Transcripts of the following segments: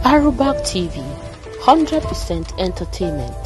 Arubak TV, 100% entertainment.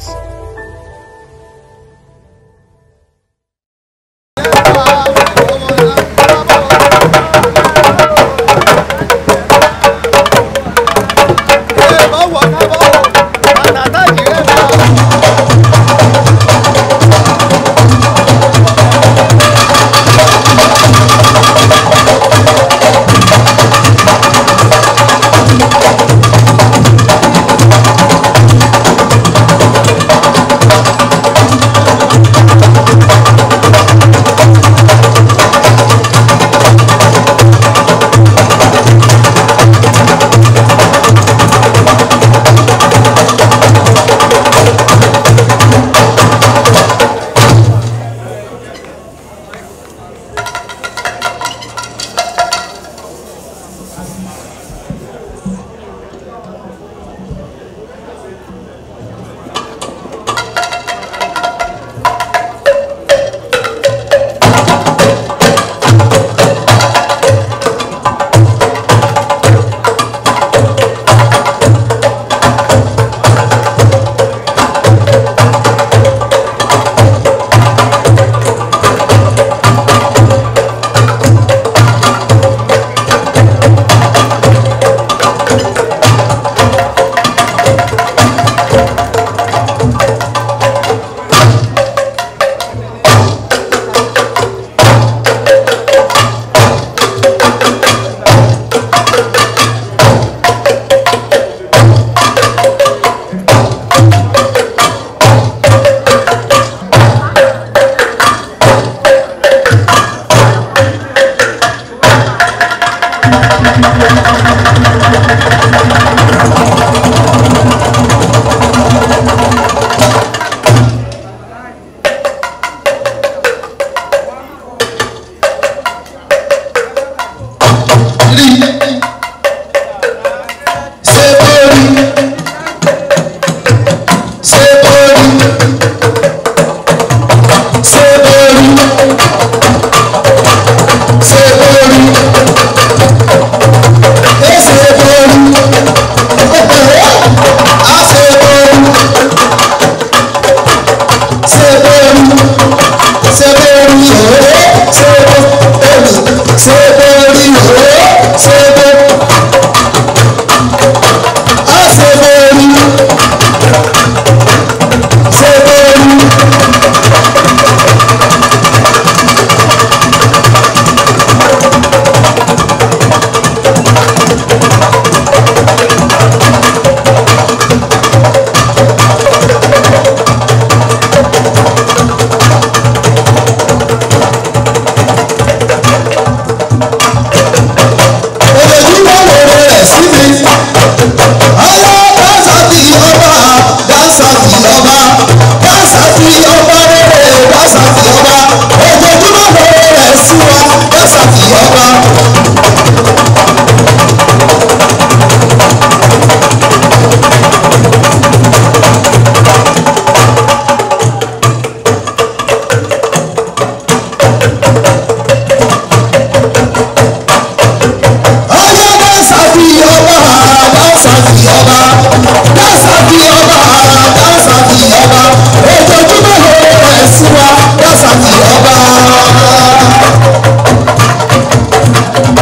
Ọba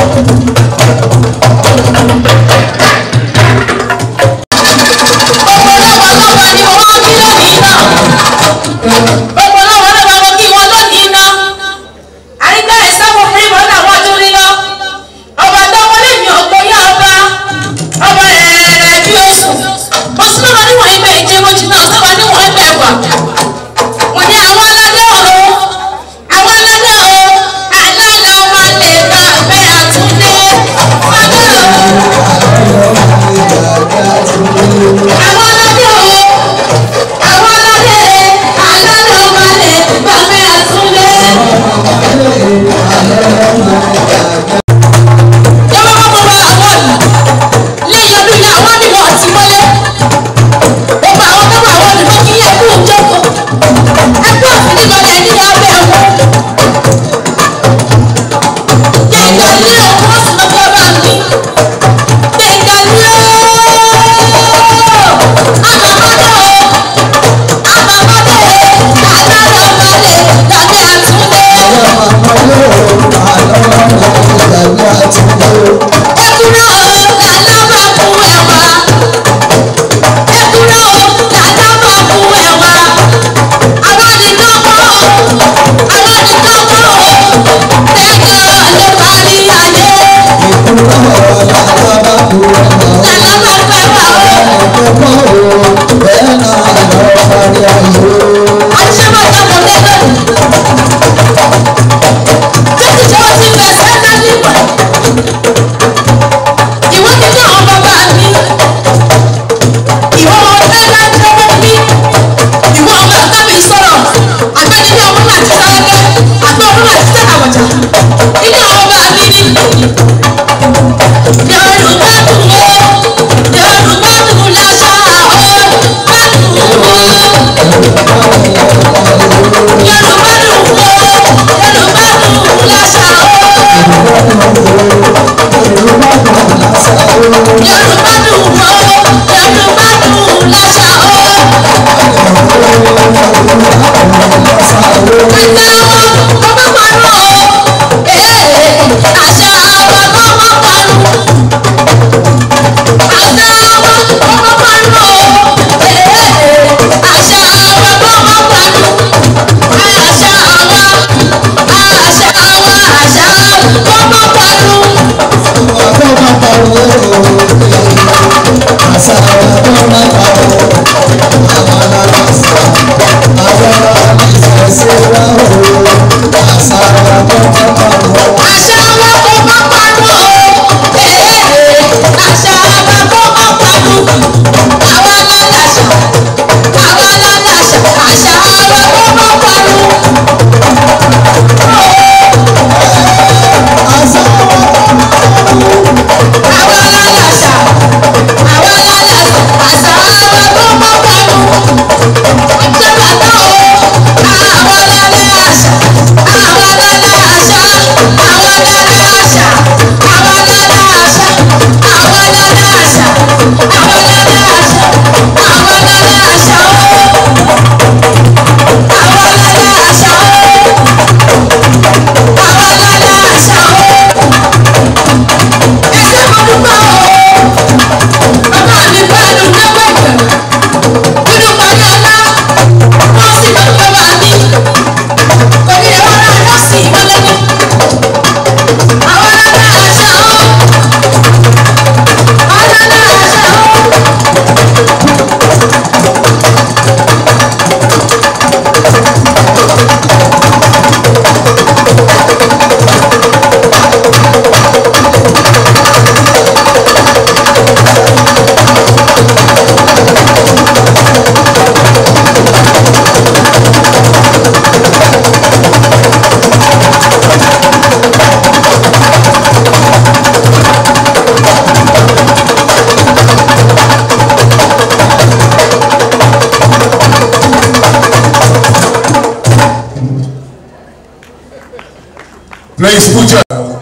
Blaise Future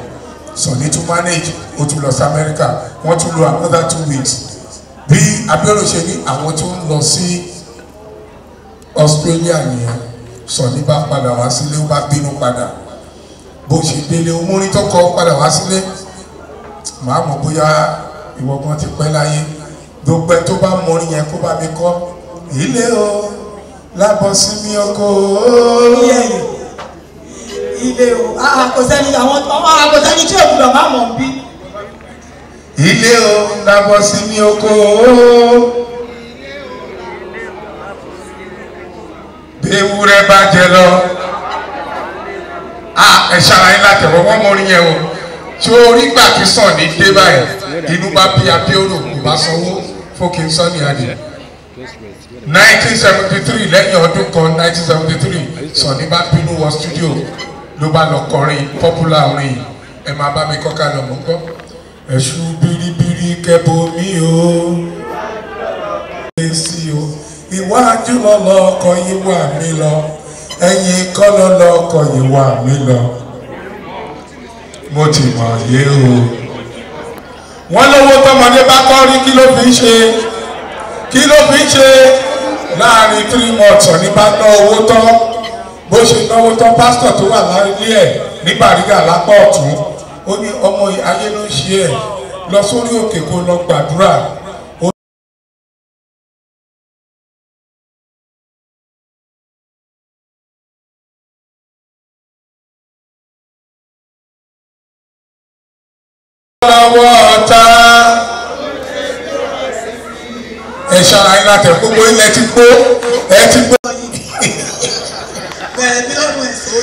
Sunny to manage ó tún lọ sí America wọ́n tún lò another two weeks bí Abíọ́lá ṣe ní àwọn tó ń lọ sí Australia nìyẹn Sunny bá padà wá sílé ó bá bínú padà bó ṣe délé omúrin tó kọ padà wá sílé màá mọ̀ bóyá ìwọ gan ti pẹ́ láyé gbogbo ẹ tó bá mọrin yẹn kó bá mi kọ́ ilé o lábọ̀ sí mi ọkọ̀ o. ilé yìí ilé o ah kò sẹ́ni àwọn ọmọ kò sẹ́ni tí òkú lọ máa mọ̀ bí. ilé o lábọ̀ sí mi ọkọ̀ o. bí ewúrẹ́ bá jẹ lọ ah ẹ ṣàlàyé látẹ̀wọ́ wọ́n mọrin yẹn o tí orí gbà kí sàn ní dé báyìí inú bá bí Abíọ́dún kò bá sanwó fókè Sunny Adé nineteen seventy three lẹ́yìn ọdún kan nineteen seventy three Sunny bá bínú wọ studio ló bá lọ kọrin popular orin yìí ẹ máa bá mi kọ́ka lọ mọ́ gbọ́. ẹ̀ṣù biribiri kẹ́bọ mi o èsì o ìwájú lọ́lọ́ ọkọ̀ yìí wà mí lọ ẹ̀yìn kọ́ lọ́lọ́ ọkọ̀ yìí wà mí lọ mo ti mọ̀ yé o. wọ́n lówó tọmọdé bá kọ́ rí kí ló fi ń ṣe kí ló fi ń ṣe láàrin three months ní bá ná owó tán bó ṣe náwó tán pásítọ̀ tó wà lárílé ẹ̀ ní Bàrígà lápá ọ̀tún ó ní ọmọ ayé ló ń ṣe ẹ̀ lọ sórí òkè kó lọ gbàdúrà ṣọ́ra yín láti ẹ̀ gbogbo ilẹ̀ ti gbó ẹ ti gbó. bẹ̀rẹ̀ bí lọ́dún ẹ̀sìn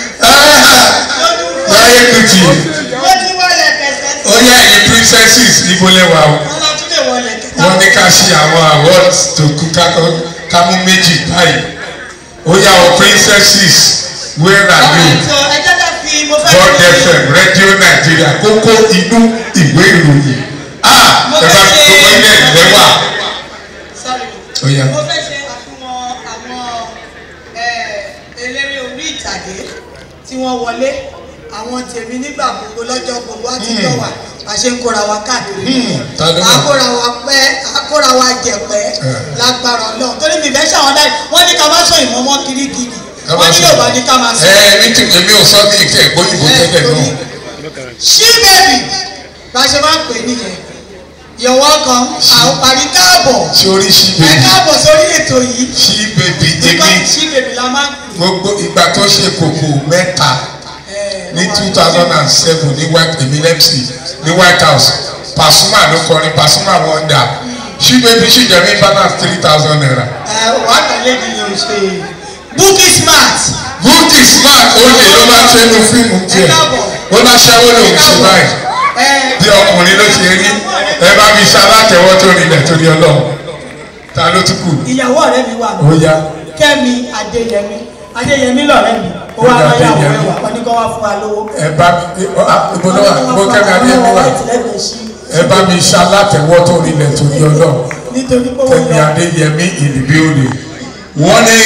láyé kùtì ó ti wọlé kẹsẹ̀ ó yá ẹ̀yin princesses níbo lẹ́wà o wọn lọ tún lè wọlé kẹsẹ̀ wọ́n ní ká ṣe àwọn awards tó kú ká- ká mú méjì báyìí ó yá o princesses where are you so ẹ jẹ́ ká fi mo fẹ́ God fi- FM Radio Nigeria kókó inú ìwé ìròyìn ah Mo ẹ bá fẹ́ ṣe- gbogbo ilẹ̀ lẹ́wà Sorry. ó yá mo fẹ́ ṣe àfihàn àwọn eh, eléré orí ìtàgé tí wọ́n wọlé àwọn tèmi nígbà gbogbo lọ́jọ́ gbogbo àtijọ́ wa àṣẹ ń kóra wa káàkiri Hmm, ta ló mọ̀? akóra wa pẹ́ akóra wa jẹ̀pẹ́ Eh. lágbára ọlọ́run torí mi fẹ́ ṣàwọn láì wọ́n ní ká má sọ ìmọ̀mọ́ kirikiri Ká má wọ́n ní sọ. yorùbá ní ká má sọ. ẹ mi tí èmi ò sọ ní ìkẹ́ ìgbóyìnbó tẹ́lẹ̀ náà ṣí bẹ́ẹ̀bì bá a ṣe máa ń pè é nìyẹn you're welcome àwọn parí káàbọ̀ sórí sí ẹ bèbí káàbọ̀ sórí ètò yìí sí bèbí nípa èmi ṣí bẹ́ẹ̀bì la máa ń pè gbogbo ìgbà tó ṣe kòkò mẹ́ta é. ní two thousand and seven ní white emilepsi ní white house pasuma ló kọrin pasuma wonder sí bèbí sì jẹ́ mi balance three thousand naira ẹ wà á tẹ̀lé ni yóò ṣe bookie smart bukki smart olè ló máa ń ṣe inú fíìmù tiẹ̀ ó náà ṣẹ́wó lòún ṣe báyìí ẹ bí ọkùnrin ló ṣe rí ẹ bá mi ṣe alátẹ̀wọ́ tó rinlẹ̀ torí ọlọ́run ta ló tún kù ìyàwó ọ̀rẹ́ mi wà ó yá kẹ́mi adéyẹmí adéyẹmí lọ̀rẹ́ mi ó wá Kẹ́mi lọ́yàwó Adéyẹmí. ẹ̀ wà wọ́n ní kó wá fún wa lówó. ẹ bá mi ibo ló wà ibo kẹ́mi adéyẹmí wà ẹ bá mi ṣe alátẹ̀wọ́ tó rinlẹ̀ torí ọlọ́run nítorí pé wọ́n kẹ́mi lọ adéyẹmí ìlìbí òde wọ́n ní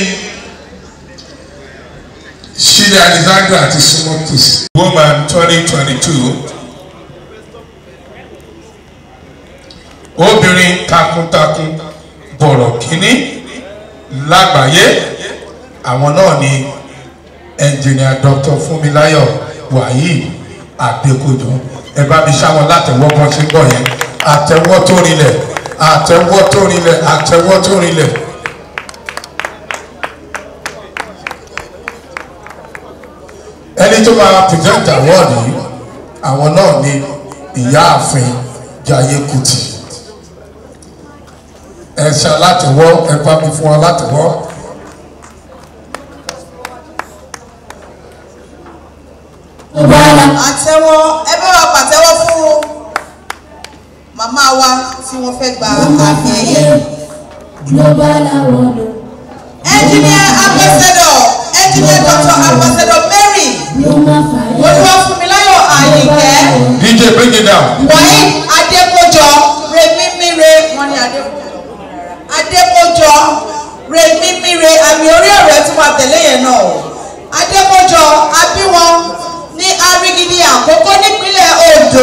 ṣílẹ̀ alexander àti simotus woman twenty twenty two obìnrin takuntakun bọ̀rọ̀ kínní lágbàáyé àwọn náà ni ẹnjìnìà dr fúnmiláyọ̀ wahid adékojọ ẹ bá mi ṣáwọn látẹwọ́ bọ́ sí bọ̀ yẹn àtẹwọ́ tó rinlẹ̀ àtẹwọ́ tó rinlẹ̀ àtẹwọ́ tó rinlẹ̀. ẹni tó máa present award yìí àwọn náà ni ìyáàfin jayé kuti ẹ ṣe alátẹwọ́ ẹ bá mi fún wa látẹwọ́. àtẹ́wọ́ ẹ bá wa pàtẹ́wọ́ fún màmá wa tí wọ́n fẹ́ gba àmì ẹ̀yẹ. Global award. engineer ambassador engineer doctor ambassador mary Global fire. olúwàfúnmiláyọ̀ àyìnkẹ́ dj bring it down. wahid adépọ̀jọ remimire wọ́n ní adépọ̀jọ adépọ̀jọ remimire àmì orí ọ̀rẹ́ tí wọ́n tẹ̀lé yẹn náà o adépọ̀jọ abíwọn ní arigidi àkókò nípínlẹ̀ ondo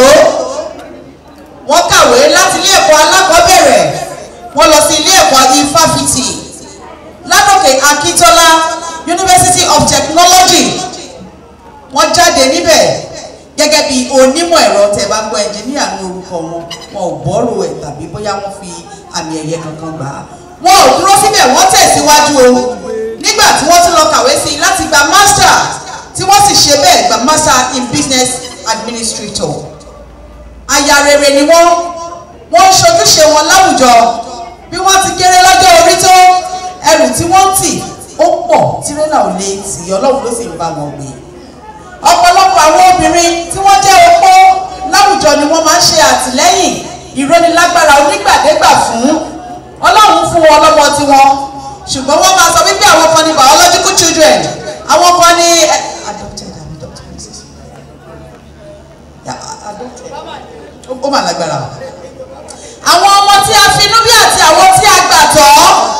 wọ́n kàwé láti ilé ẹ̀kọ́ alákọ̀ọ́bẹ̀rẹ̀ wọ́n lọ sí ilé ẹ̀kọ́ ifáfitì ládòkè akíntola university of technology wọ́n jáde níbẹ̀ gẹ́gẹ́ bí onímọ̀ ẹ̀rọ tẹ́ bá gbọ́ ẹnjìníà ní orúkọ wọn wọn ò bọ́rò ẹ̀ tàbí bóyá wọ́n fi àmì ẹ̀yẹ kankan gbà á wọn ò dúró síbẹ̀ wọ́n tẹ̀síwájú o nígbà tí wọ́n tún lọ kàwé sí i láti gba master tí wọ́n sì ṣe bẹ́ẹ̀ gba master in business administrator aya rere ni wọ́n wọ́n ń ṣojúṣe wọn láwùjọ bí wọ́n ti kéré lọ́jọ́ orí tó ẹrù tí wọ́n ń tì ó pọ̀ tírélà ò lè tì ọlọ́run ló sì ń bá wọn gbé ọ̀pọ̀lọpọ̀ àwọn obìnrin tí wọ́n jẹ́ opó láwùjọ ni wọ́n máa ń ṣe àtìlẹ́yìn ìrónilágbára onígbàdégbà fún ọlọ́run fún wọn lọ́mọ tiwọn ṣùgbọ́n wọ́n máa sọ wípé àwọn kan ní biological children àwọn kan ní eh, adopted àbí adopted mrs Yeah, adopted ó- ó mà lágbára àwọn ọmọ tí a fi inú bí àti àwọn tí a gbà tọ́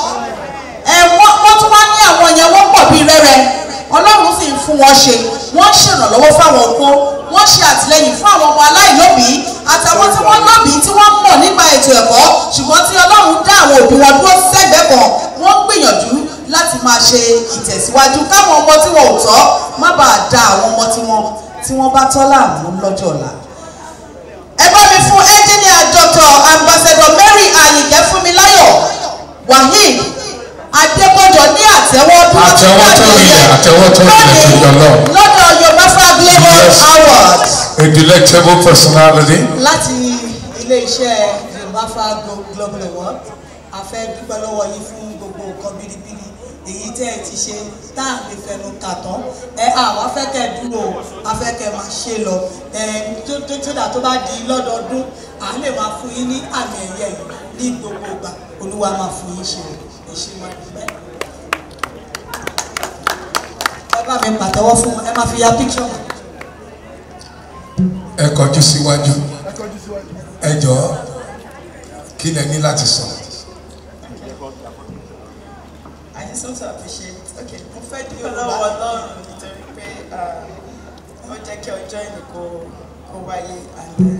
ẹ wọ́n wọ́n tún wá ní àwọn yẹn wọ́n pọ̀ bíi rẹ́rẹ́ ọlọ́run sì ń fún wọn ṣe wọ́n ń ṣèrànlọ́wọ́ fáwọn opó wọ́n ṣe àtìlẹ́yìn fún àwọn ọmọ aláìlóbìí àtàwọn tí wọ́n lóbìí tí wọ́n mọ̀ nípa ètò ẹ̀kọ́ ṣùgbọ́n tí ọlọ́run dá àwọn òbí wọn dúró sẹ́gbẹ̀ẹ́ kan wọ́n ń gbìyànjú láti máa ṣe ìtẹ̀síwájú káwọn ọmọ tí wọn ò tọ́ má bàa da àwọn ọmọ tí wọn tí wọ́n bá tọ́ láàmú lọ́jọ́ ọ̀la ẹ bá mi fún engineer dr ambassador mary ayinde fúnmiláyọ̀ waheed adébọjọ ní àtẹ́wọ́ bí wọ́n ti Àtẹ́wọ́ tó rinlẹ̀, àtẹ́wọ́ tó rinlẹ̀ tó yọ lọ. lọ́dọ̀ yorùbá global Yes. awards a delectable personality. láti ilé iṣẹ́ yorùbá fa global award a fẹ́ dúpẹ́ lọ́wọ́ yín fún gbogbo nǹkan biribiri èyí tẹ́ ẹ ti ṣe tá à lè fẹnu kà tán ẹ àwa fẹ́ kẹ́ ẹ dúró o a fẹ́ kẹ́ ẹ máa ṣe lọ ẹ tó tó tó dà tó bá di lọ́dọọdún à lè máa fún yín ní àmì ẹ̀yẹ yìí ní gbogbo ìgbà olúwa máa fún yín ṣe ẹ ṣe máa dúpẹ́. ẹ bá mi pàtẹ́wọ́ fún ẹ máa fi ya píkṣọ̀. ẹ kọjú síwájú ẹ jọ̀ọ́ kí lẹ ní láti sọ. I just want to appreciate okay mo fẹ́ dúpẹ́ lọ́wọ́ ọlọ́run nítorí pé ó jẹ́ kí ọjọ́ ìní kó kó wáyé and then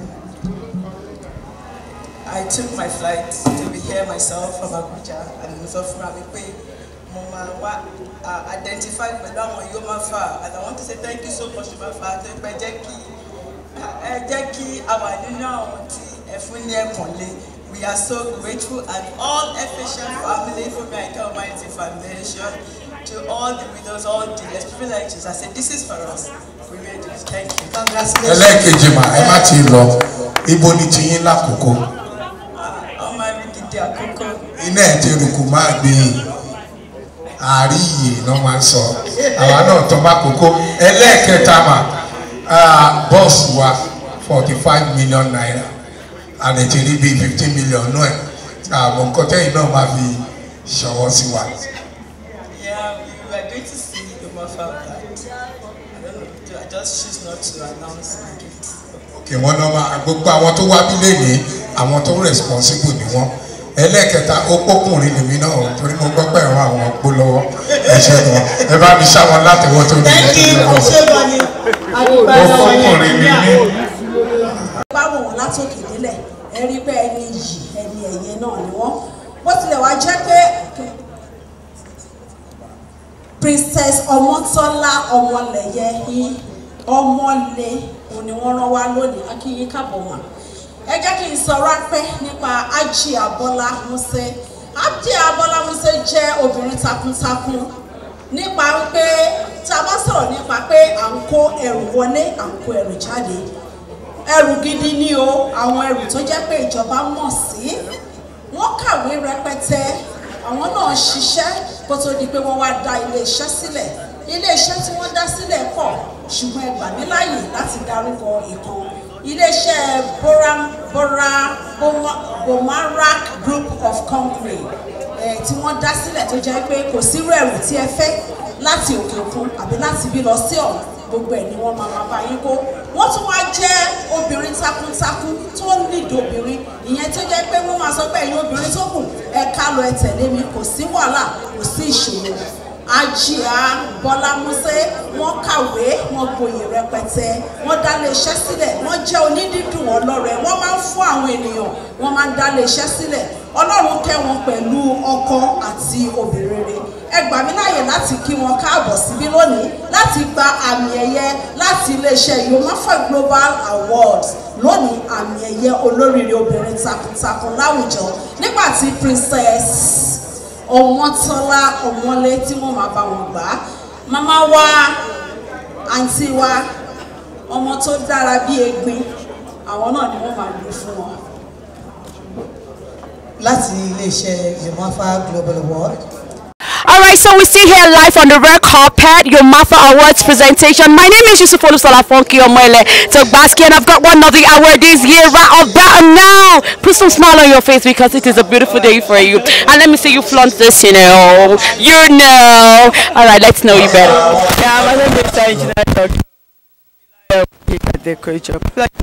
I took my flight to be here myself from Abuja and mo sọ fúnra mi pé mo máa wá uh, identify pẹ̀lú àwọn yóò máa fà and I want to say thank you so much to my father pé jẹ́ kí ẹ jẹ́ kí a wà nínú àwọn tí ẹ fún ní ẹ̀kàn lé. We are so grateful and all efficient family from America Almighty Foundation to all the widows, all the less privileges. I said, this is for us. We made it. Thank you. congratulations. ẹlẹ́ẹ̀kejì mà ẹ má ti lọ ibo ni tiyín lákòókò Ọmọ mi gidi àkókò. iná ẹ̀ ti rùkù máa gbé àríyè náà máa ń sọ àwa náà tọ́ bá kókó ẹlẹ́ẹ̀kẹta mà ah, bọ́ọ̀sì wa forty five million naira àlẹ́ ti rí bíi fifteen million náà ẹ̀ àwọn nǹkan tẹ́yìn náà máa fi ṣọwọ́ sí wa. Yeah, we were going to see the mother of that. I don't know. I just choose not to announce my gift. kí wọ́n náà máa gbogbo àwọn tó wá bílẹ̀ ní àwọn tó responsible ni wọ́n ẹlẹ́ẹ̀kẹta ó pókùnrin lèmi náà o, torí mo gbọ́ pé ẹ̀rọ àwọn ọ̀pọ̀ lọ́wọ́ ẹ ṣe wọn ẹ bá mi ṣáwọn látẹ̀wọ́ tó ní thank you lọ́wọ́ ṣé wọ́n ni ó pókùnrin ni mí. bá wò wọ́n látòkè délẹ̀ ẹ rí pé ẹni yìí ẹni ẹ̀yẹ náà ni wọ́n bó tilẹ̀ wá jẹ́ pé princess ọmọtọ́lá ọmọlẹ̀yẹ yín ọmọlẹ̀ òun ni wọ́n rán wá lónìí akínyín kábọ̀ wọn ẹ jẹ́ kí n sọ rápẹ́ nípa ájì abọ́lá músẹ́ ájì abọ́lá músẹ́ jẹ́ obìnrin takuntakun nípa pé tá a bá sọ̀rọ̀ nípa pé à ń kó ẹrù wọlé à ń kó ẹrù jáde ẹrù gidi ni o àwọn ẹrù tó jẹ́ pé ìjọba mọ̀ sí wọ́n kàwé rẹpẹtẹ àwọn náà ṣiṣẹ́ kó tó di pé wọ́n wá dá iléeṣẹ́ sílẹ̀ iléeṣẹ́ tí wọ́n dá sílẹ̀ pọ̀ ṣùgbọ́n ẹ gbà mí láàyè láti dárúkọ ìkan iléeṣẹ́ bora bora Boma- bomarak group of company eh, tí wọ́n dá sílẹ̀ tó jẹ́ pé kò sírú ẹrù tí ẹ fẹ́ láti òkè òkun àbí láti bí lọ sí ọ̀hún gbogbo ẹ̀ ni wọ́n máa máa bá yín kó wọ́n tún wá jẹ́ obìnrin takuntakun tó nídìí obìnrin ìyẹn tó jẹ́ pé wọ́n máa sọ pé ẹ̀yin obìnrin tó kù ẹ ká lọ ẹ tẹ̀lé mi kò sí wàhálà kò sí ìṣòro ajia bọ́lá músẹ́ wọ́n kàwé wọ́n gboyè rẹpẹtẹ wọ́n dá lé iṣẹ́ sílẹ̀ wọ́n jẹ́ onídídùn ọlọ́rẹ̀ wọ́n máa ń fún àwọn ènìyàn wọ́n máa ń dá lé iṣẹ́ sílẹ̀ ọlọ́run kẹ́ wọn pẹ̀lú ọkọ àti obìnrin rere ẹ gbà mí láàyè láti kí wọn káàbọ̀ síbí lónìí láti gba àmì ẹ̀yẹ láti iléeṣẹ́ yomafa global awards lónìí àmì ẹ̀yẹ olóríire obìnrin takuntakun láwùjọ nígbà tí princess ọmọtọ́lá ọmọlé tí wọ́n máa bá wọn gbà á màmá wa àǹtí wa ọmọ tó dára bí egbin àwọn náà ni wọ́n máa lò fún wọn. láti iléeṣẹ́ yomafa global award. All right, so we're still here live on the red carpet, your Mafa Awards presentation. My name is Yusuf Olusola Funky Omoele Togbaski, and I've got one of the award this year right about now. Put some smile on your face because it is a beautiful day for you. And let me see you flaunt this, you know. You know. All right, let's know you better. Yeah, my name is Engineer Dr. Adekoicho.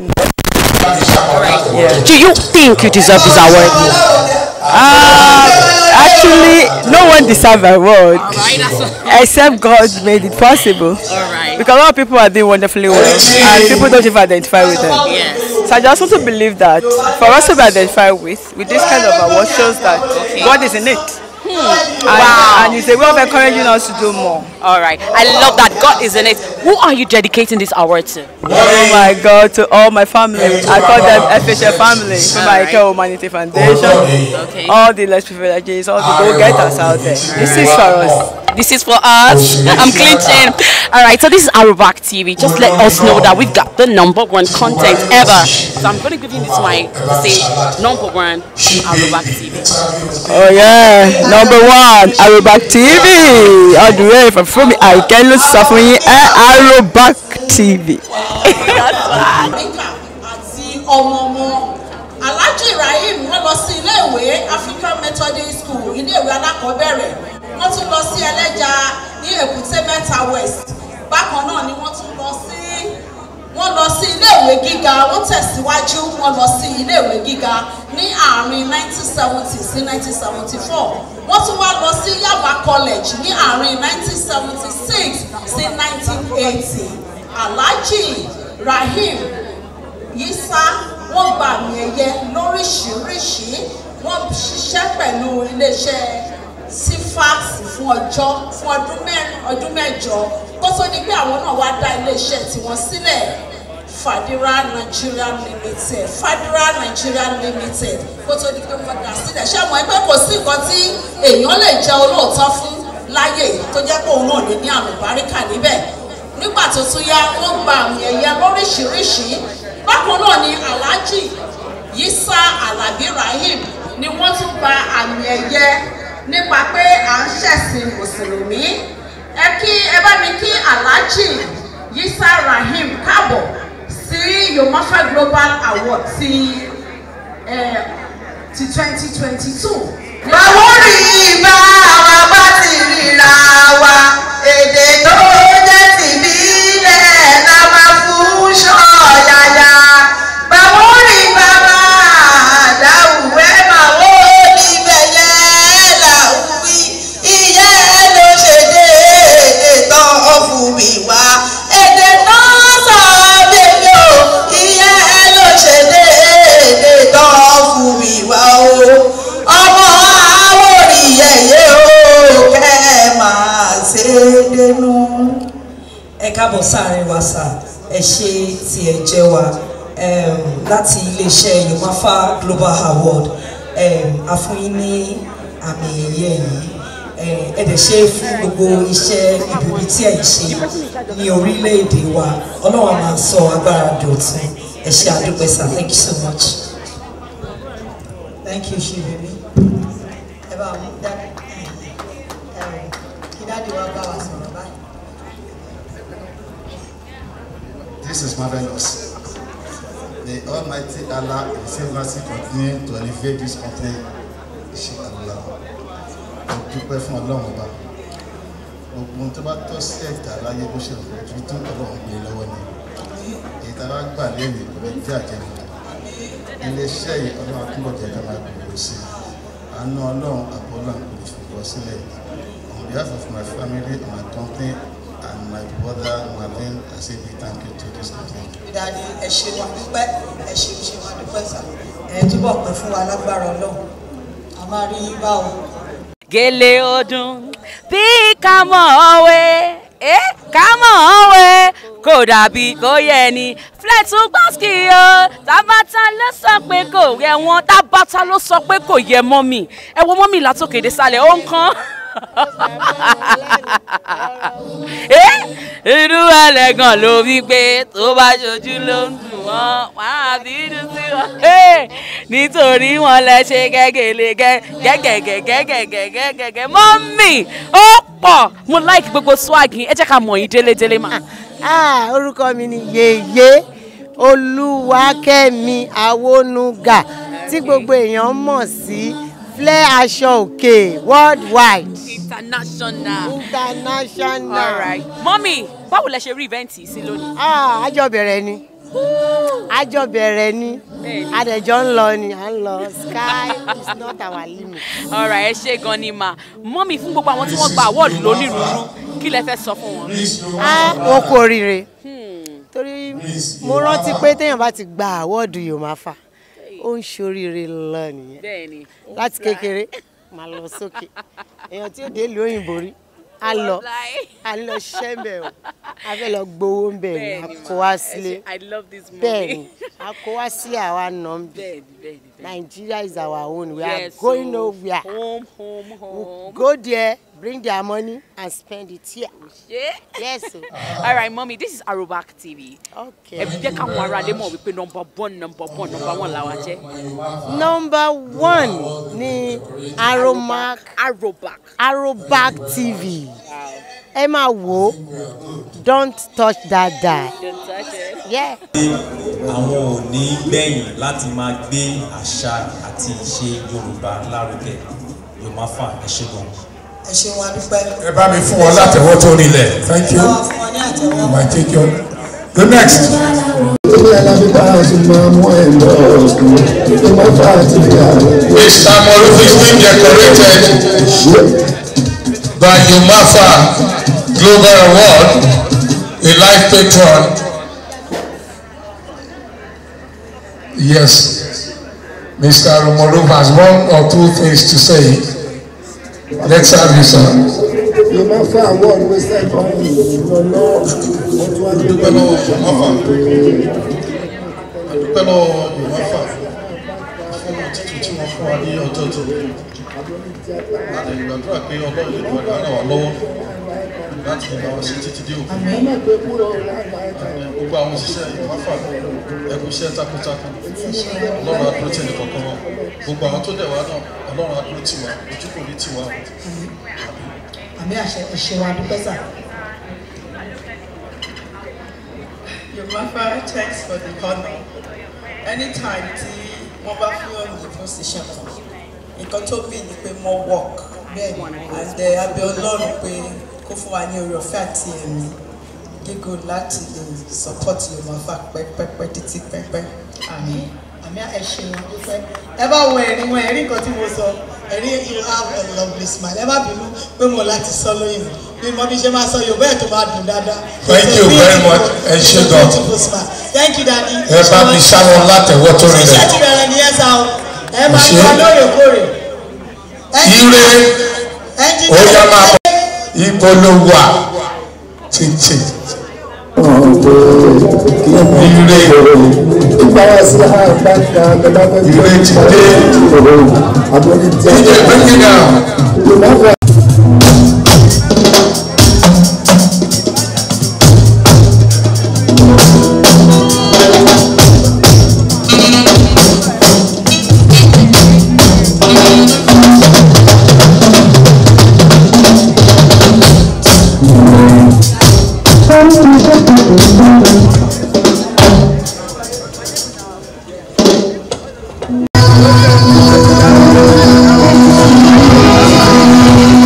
Do you think you deserve this award? Um, actually, no one deserves an award except God made it possible. Because a lot of people are doing wonderfully well, and people don't even identify with them. So I just want to believe that for us to be identified with, with this kind of award shows that God is in it. And, Wow. and it's a way of encouraging us to do more. All right, I love that God is in it. Who are you dedicating this award to? Oh my God, to all my family. I call them FHF family, from my Alright. Humanity Foundation, Okay. all the less privileges, all the go-getters out there. This is for us. This is for us. I'm clinching. All right, so this is Arubak TV. Just let us know that we've got the number one content ever. So I'm going to give you this mic to say number one Arubak TV. Oh yeah, number one Arobak TV all the way from Fumi Àìkẹ́ ló sọ fún yín ẹ Arobak TV. Níkà àti ọmọ ọmọ Alhaji Ibrahim wọ́n lọ sí iléèwé African Methodist School iléèwé alákọ̀ọ́bẹ̀rẹ̀ wọ́n tún lọ sí ẹlẹ́ja ní Èkúté Mẹ́ta West bákan náà ni wọ́n tún lọ sí wọ́n lọ sí iléèwé gíga wọ́n tẹ̀síwájú wọ́n lọ sí iléèwé gíga ní àárín 1970 sí 1974 wọ́n tún wá lọ sí Yaba College ní àárín 1976 sí 1980 Alhaji Rahim Yisa wọ́n gba àmì ẹ̀yẹ lóríṣiríṣi wọ́n ṣiṣẹ́ pẹ̀lú iléeṣẹ́ sifax fún ọjọ́ fún ọdún mẹ́rin ọdún mẹ́jọ kó tó di pé àwọn náà wá dá iléeṣẹ́ tiwọn sílẹ̀ Fadira Nigeria Limited Fadira Nigeria Limited kó tó di pé wọ́n dá sílẹ̀ ṣé mo ẹgbẹ́ kò sí nǹkan tí èèyàn lè jẹ́ olóòótọ́ fún láyè tó jẹ́ pé òun náà lè ní àmì báríkà níbẹ̀ nígbà tó tún yá wọ́n gba àmì ẹ̀yẹ lóríṣiríṣi bákan náà ni Alhaji Yisa Alabi Rahim ni wọ́n tún gba àmì ẹ̀yẹ nípa pé à ń ṣẹ̀sìn mùsùlùmí ẹ kí ẹ bá mi kí Alhaji Yisa Rahim káàbọ̀ sí Yomafa Global Award ti eh, ti twenty twenty two. báwo rí bá wa bá ti ríra wa èdè tó jẹ́ tìbílẹ̀ la máa fún ṣọ́ọ̀yàyà báwo rí bàbá àdáwùwẹ́ báwo níbẹ̀ yẹn làwùwí ìyẹn ló ṣe dé ètò ọ̀fùnmi wá èdè náà sọ bèbè o ìyẹn ló ṣe dé ètò ọ̀fùnmi wá o ọmọ àwòrì yẹyẹ o kẹ́ ẹ máa ṣe dénú. ẹ káàbọ̀ sáàrin wa sà ẹ ṣe tí ẹ jẹ́ wa um, láti iléeṣẹ́ yomafa global award um, a fún yín ní àmì ẹ̀yẹ yìí um, ẹ dẹ̀ ṣe fún gbogbo iṣẹ́ ìbùbí tí ẹ̀ ń ṣe ní orílẹ̀-èdè wa ọlọ́run á máa sọ agbára dọ̀tun ẹ ṣe àdúpẹ́ sà thank you so much. thank you ṣe bèbí ẹ bá mú dáadáa kí dáàdi wa bá wa sọ̀rọ̀ báyìí. This is marvelous. The Almighty Allah in His mercy continue to elevate this company. Inshallah. Mo dúpẹ́ fún Ọlọ́run ọba. Gbogbo ohun tó bá tọ́ sí ẹ̀dá láyé bó ṣe rò ju tó Ọlọ́run gbé lọ́wọ́ ni. Èyí tá a bá gbà lẹ́yìn kò ní jẹ́ àjẹmọ́. Ilé-iṣẹ́ yìí Ọlọ́run àtúbọ̀ jẹ́ ká máa gbòòrò sí i. Àánú Ọlọ́run àbọ̀ Ọlọ́run kò ní fi bọ́ sílẹ̀. On behalf of my family, my company, and my brother Marvin, I say big thank you to this company. dáadé ẹ ṣe wà dúpẹ́ ẹ ṣe ṣe wà dúpẹ́ sà ẹ túbọ̀ pẹ́ fún wa lágbára ọlọ́run a máa rí yín báwo. gèlè ọdún bí ká mọ̀ ọ́ wé eh, ká mọ̀ ọ́ wé kò dàbí kò yẹ ni fletu gbọ́sìkì o tábàtà ló sọ pé kò yẹ wọn tábàtà ló sọ pé kò yẹ mọ́mì ẹ wo mọ́mì látòkè dé sálẹ̀ ó ń kán. Eh, irú ẹlẹ́gàn ló wí pé tó bá ṣojú ló ń dùn wọ́n wàá bínú sí wọn. Eh, nítorí wọn lẹ ṣe gẹ́gẹ́lé gẹ́gẹ́gẹ́gẹ́gẹ́gẹ́gẹ́ mọ́mì ó pọ̀ mo like gbogbo swag yín ẹ jẹ́ ká mọ̀ yín délédélé mà. Ah, orúkọ mi ni yèyé olúwakẹ́mi awónúgà tí gbogbo èèyàn mọ̀ sí flẹ́ aṣọ òkè worldwide international. international. all right mọ́mì báwo lẹ ṣe rí event yìí sí lónìí. Ah, àjọ bẹ̀rẹ̀ ni àjọ bẹ̀rẹ̀ ni Bẹ́ẹ̀ni. adẹ̀jọ́ ń lọ ni à ń lọ sky is not our limit. all right ẹ ṣe gan ni mà mọ́mì fún gbogbo àwọn tí wọ́n gba award lónírúurú kí lẹ fẹ́ sọ fún wọn. Ah, wọn kú oríire torí mo rántí pé téèyàn bá ti gba àwọ́ọ̀dù Yomafa ó ń ṣoríire lọ nìyẹn bẹ́ẹ̀ni láti kékeré máa lọ sókè èèyàn tí ó dé ìlú òyìnbó rí á lọ á lọ ṣiṣẹ́ ń bẹ̀ o a fẹ́ lọ gbowó ń bẹ̀ ni a Bẹ́ẹ̀ni, kó wá ẹ ṣe- sílé I love this movie. bẹ́ẹ̀ ni a kó wá sílé àwa nà ń bẹ̀ bẹ́ẹ̀ni bẹ́ẹ̀ni bẹ́ẹ̀ni. Nigeria is our own we are Yes, going o. nowhere home home home. go there bring their money and spend it here. Yeah. yes o. all right mommy this is Arobak TV. okay. ẹ jẹ́ káwọn ará lè mọ̀ wípé number one number one number one làwa jẹ́. number one ni aromac Arobak. arobac tv ẹ máa wò ó don't touch that die. Don't touch it. Yeah. àwọn ò ní gbẹ̀yìn láti máa gbé àṣà àti ìṣe yorùbá lárugẹ yorùbá fà ẹ ṣe gan. ẹ ṣeun adúpẹ́. ẹ bá mi fún wọn látẹ̀wọ́ tó rinlẹ̀ thank you báwa fún wọn ní àtẹ̀wọ́. my take your the next. Mr. Moruf is being decorated by Umafa Global Award, a life patron. Yes, Mr. Moruf has one or two things to say. Let's have you, sir. Umafa award wey sẹ́ kọ́ ìrọ̀lọ́ ọdún adúpẹ́ lọ́wọ́ Umafa adúpẹ́ lọ́wọ́ Umafa fún títù tí wọ́n fún wa ní ọjọ́ tó láti gbàdúrà pé ọlọ́run lè wà lára wa lọ́wọ́ láti lè bá wọn ṣe títí dé òkú gbogbo àwọn òṣìṣẹ́ Umafa ẹkú iṣẹ́ takuntakun ọlọ́run adúró tì ní kọ̀ọ̀kan wọn gbogbo àwọn tó dẹ̀ wá náà ọlọ́run adúró tì wá ojú kò ní tì wá. àmì àṣẹ ẹ ṣeun adúpẹ́ sà. Yoruba thanks for the honour. Anytime tí wọ́n bá fún ọ̀nà ní position kan, nǹkan tó bí ni pé more work. Bẹ́ẹ̀ni, and uh, abẹ Ọlọ́run pé kó fún wa ní oore ọ̀fẹ́ àti ẹ̀mí gígùn láti lè support Yoruba pẹ́pẹ́pẹ́ títí pẹ́pẹ́. àmì àmì ẹ ṣeun adúpẹ́. ẹ bá wo ẹ̀rín wọn ẹ̀rín kan tí mo sọ ẹ̀rín you have a lovely smile ẹ má bínú pé mo láti sọ lóyìnbó bí mo bí ṣe máa sọ Yorùbá ẹ̀ tó máa dùn dáadáa. Thank you very much. Ẹ ṣé gan. beautiful smile thank you daddy. Ẹ bá mi ṣáwọn látẹ̀wọ́ tó rinlẹ̀. iṣẹ́ ti bẹ̀rẹ̀ nìyẹn sá o ẹ máa Ṣé? yọ lóòrèkóòrè. Ire ó yá máa bọ̀ ibo ló wà títì. Ire ire ti dé. DJ bring it down. Thank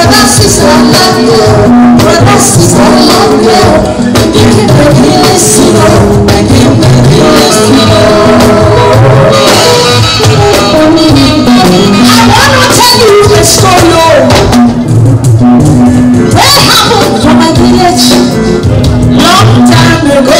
Brother, sister, I love you. Brother, sister, I love you. You can make me listen, oh. You can make me listen, oh. I wanna tell you a story, oh. What happened to my village long time ago?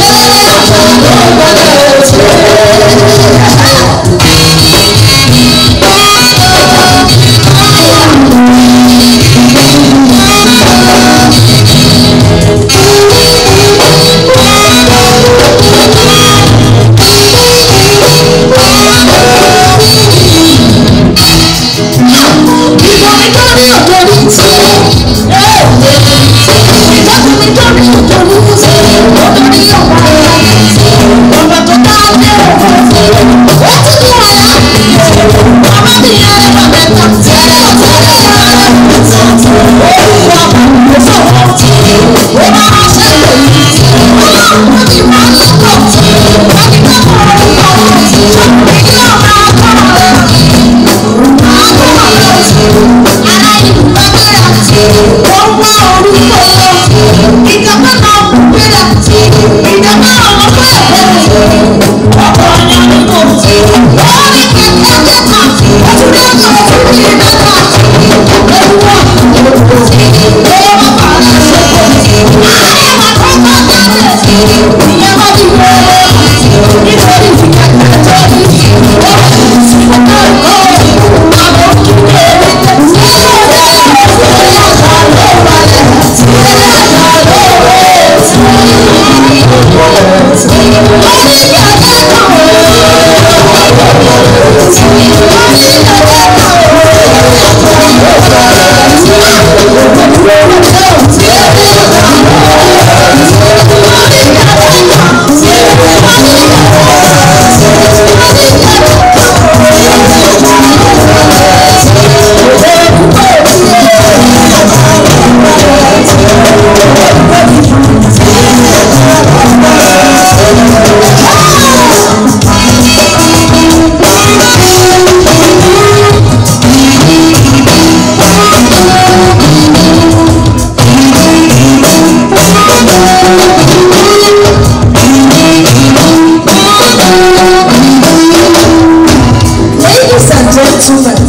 Ladies and gentlemen,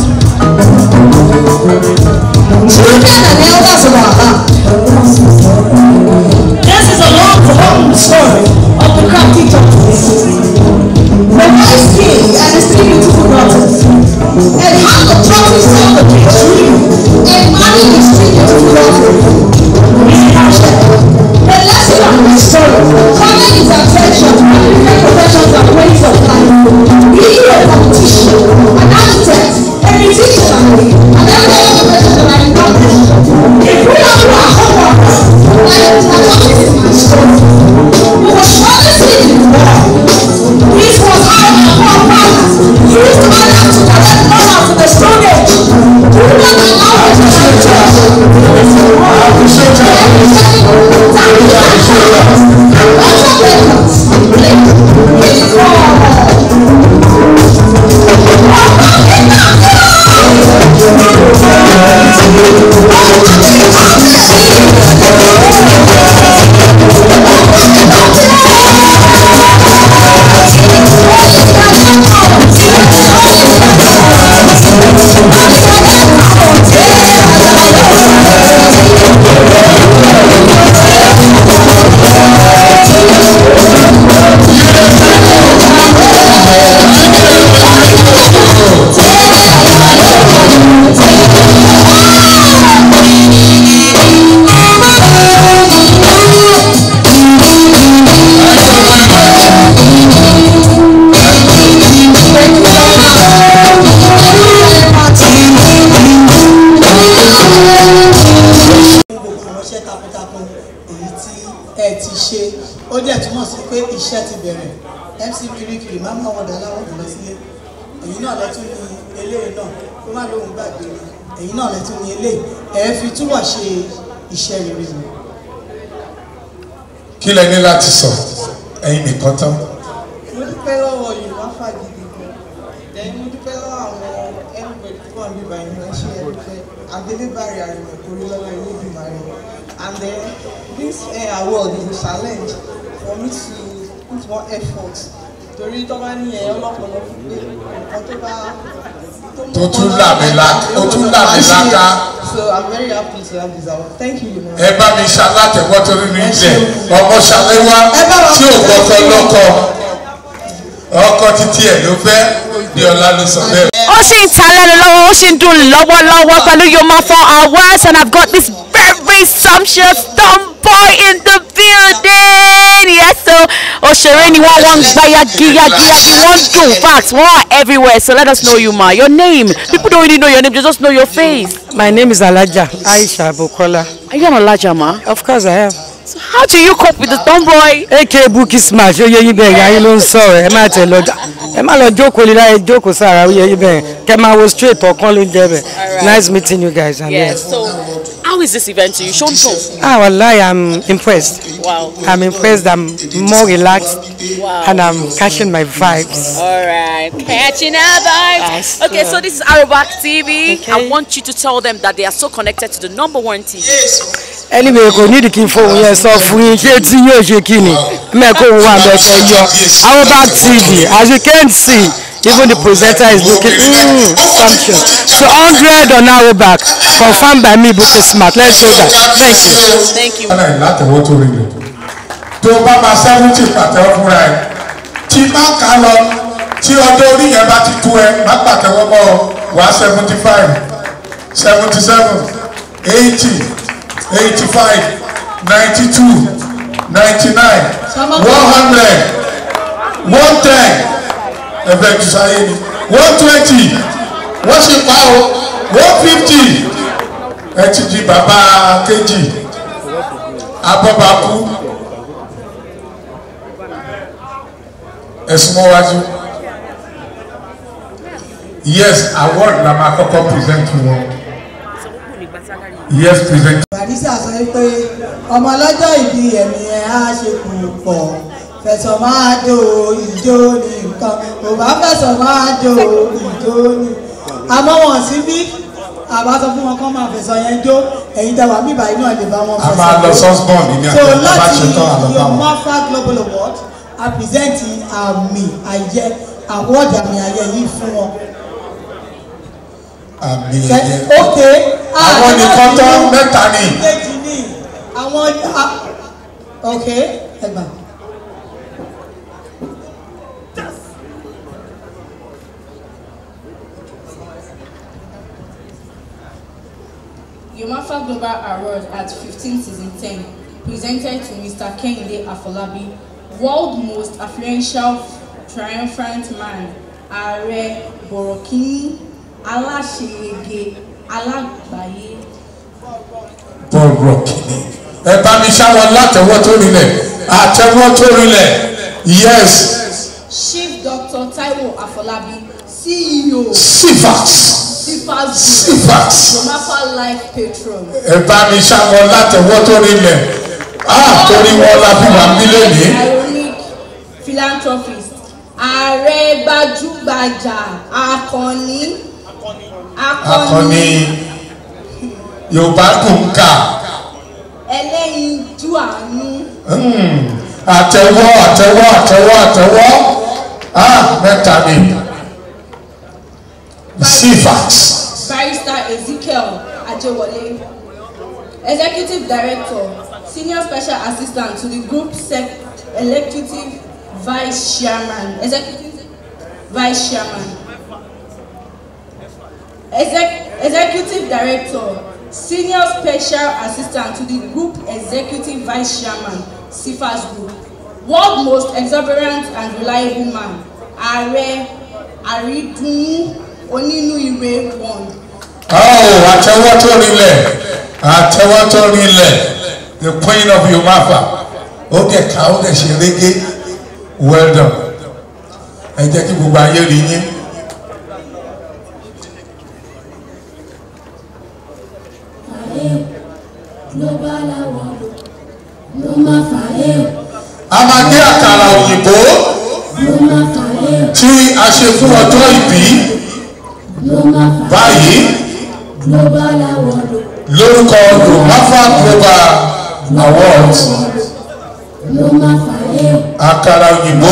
children and elders of our heart, this is a long forgotten story of the crafty tortoise, the wise king and his three beautiful daughters, and how the tortoise saw the king's dream and married his three beautiful daughters. The lesson of this story calling his attention to the different professions and ways of life. Being a politician, an architect, a musician, and every other person that I know. If we don't do our homework, like the tortoise in my story, we will surely see the reward. This was how our forefathers used honor to collect honor to the Stone Age. Do not allow it to be ìránṣẹ́ takuntakun èyí tí ẹ ti ṣe ó dẹ̀ túmọ̀ sí pé iṣẹ́ ti bẹ̀rẹ̀ mc kirikiri má má wọ̀dà aláwọ̀ jùlọ sílé èyí náà lẹ́tún ní eléyìí náà kó má lóun gbàgbé ni èyí náà lẹ́tún ní eléyìí ẹ fi túbọ̀ ṣe iṣẹ́ rere mi. kí lẹ ní láti sọ ẹyin nìkan tán. mo dúpẹ́ lọ́wọ́ yorùbá fàgìdì gan then mo dúpẹ́ lọ́wọ́ àwọn everybody tó wà níbà yìí wọ́n ṣe ẹ̀dúpẹ́ Adelebari Arimo Korilolo Olodumare. And then this uh, award is a challenge for me to put more effort. Torí tó bá ní ẹ̀yọ́ lọ́pọ̀lọpọ̀ pé nǹkan tó bá tó tún làmìlaka ó tún làmìlaka So I'm very happy to have this award. Thank you, Yunus. ẹ bá mi ṣalátẹ̀wọ́ torí mi ilẹ̀ ọmọ ṣàlẹ́wá tí ò gbọ́kọ́ lọ́kọ ọkọ títí ẹ̀ ló fẹ́ bí ọlá ló sọ bẹ́ẹ̀. ó sì ń ta lẹ́nu lọ́wọ́ ó sì ń dùn lọ́wọ́lọ́wọ́ pẹ̀lú yoma for hours and I've got this very sumptuous tomboy in the building yes so òṣèré ni wọ́n wọ́n ń gbá yagiyagiyagi wọ́n dùn fact wọ́n are everywhere so let us know you ma your name people don't really know your name they just know your face. My name is Alaja Aisha Bukola. Are you an Alaja ma? Of course I am. So how do you cope with the tomboy? AK Buki Smash oyè yín bẹ́ẹ̀ ìyá yín ló ń sọ̀rọ̀ ẹ má tẹ̀ lọ ẹ má lọ jókòó lílá ẹ jókòó sára oyè yín bẹ́ẹ̀ kẹ́ máa wo straight ọ̀kan ló ń jẹ́ bẹ́ẹ̀. Nice meeting you guys. and Yes. So how is this event to you? Show me. Ah, wallahi, I'm impressed. Wow. I'm impressed. I'm more relaxed. Wow. And I'm catching my vibes. All right, catching our vibes. Okay, so this is Arobak TV. I want you to tell them that they are so connected to the number one TV. Anyway, kò nídìí kí n fohùn yẹn sọ fún yín ṣé tí yóò ṣe kí ni mẹ́kọ̀ òun wà bẹ̀kẹ̀ yọ Arobak TV as you can see even the presenter is looking mm, sumptuous so hundred on Arobak confirmed by me Buki Smart let's go back thank you. Thank you. ọ̀nà ìlàtẹ̀wọ́ tó rí rẹ̀ tó o bá máa sẹ́wọ́ntì pàtẹ́wọ́ fúnra ẹ̀ tí má kà á lọ tí ọjọ́ orí yẹn bá ti tú ẹ má pàtẹ́wọ́ mọ́ ọ wá seventy five seventy seven eighty eighty five ninety two ninety nine one hundred one ten ẹ̀fẹ̀ jù sáyé ni one twenty wọ́n sì pa o one fifty ẹ ti di bàbá kejì abọ́bakú ẹ̀sùn mọ́wájú yes award la máa kọ́kọ́ present wọn yes present. barisa sọ pé ọmọ ọlọ́jọ́ ìbí ẹ̀mí ẹ̀ á ṣe kù pọ̀ fẹ̀sọ̀ máa dò ìjó ní nǹkan kò bá fẹ̀sọ̀ máa dò ìjó ní. àmọ́ wọn sí bí àbá sọ fún wọn kọ́ máa fẹ̀sọ̀ yẹn jó ẹ̀yin tẹ̀wá bíbá yìí náà lè bá wọn a fẹ̀sọ̀ máa lọ sọ́sbọ̀n ní so àjẹ́ tá a bá láti ṣe tán àlọ́ bá wọn. yomafa global award a present àmì àyẹ award àmì àyẹ yìí fún wọn. àmì Ṣe- ẹ̀yẹ. ok àwọn nìkan tán mẹ́ta ni. méjì ní àwọn a- ok ẹgbà. Yomafa Global Award at 15 Season 10, presented to Mr. Kehinde Afolabi, World Most Affluential Triumphant Man, Ààrẹ Bọ̀rọ̀kìnní Aláṣeyege Alágbàáyé. bọ̀rọ̀ kìíní ẹ bá mi ṣáwọn látẹ̀wọ́ tó rinlẹ̀ àtẹ̀wọ́ tó rinlẹ̀ yes Chief Dr. Taiwo Afolabi, CEO. Sifax. Sifax. Sifax. Yomafa Life Patron. ẹ bá mi ṣáwọn látẹ̀wọ́ tó rinlẹ̀ ah torí wọn la fi wà nílé ní. Ironic philanthropist. Ààrẹ gbajúgbajà akọni. akọni yorùbá dùn ká Ẹlẹ́yinjú àánú. Hmm, àtẹ̀wọ́ àtẹ̀wọ́ àtẹ̀wọ́ àtẹ̀wọ́ ah mẹ́ta ni Sifax. Barrister Ezekiel Ajewole. Executive Director, Senior Special Assistant to the Group Sec Executive Vice Chairman. Executive Vice Chairman. Exec Executive Director, Senior Special Assistant to the Group Executive Vice Chairman, CIFAS Group. World Most Exuberant and Reliable Man, Ààrẹ Àrídùnnú Onínúure One. Oh, àtẹ̀wọ́ tó rinlẹ̀ àtẹ̀wọ́ tó rinlẹ̀ the queen of yomafa ó dẹ̀ ká ó dẹ̀ ṣe régé well done ẹ jẹ́ kí gbogbo ayé rí yín. ló bá láwọn ló máa fà é a máa gé àkàrà òyìnbó ló máa fà é tí a ṣe fún ọjọ́ ìbí ló máa fà báyìí global award lórúkọ yomafa global awards ló máa fàyè àkàrà òyìnbó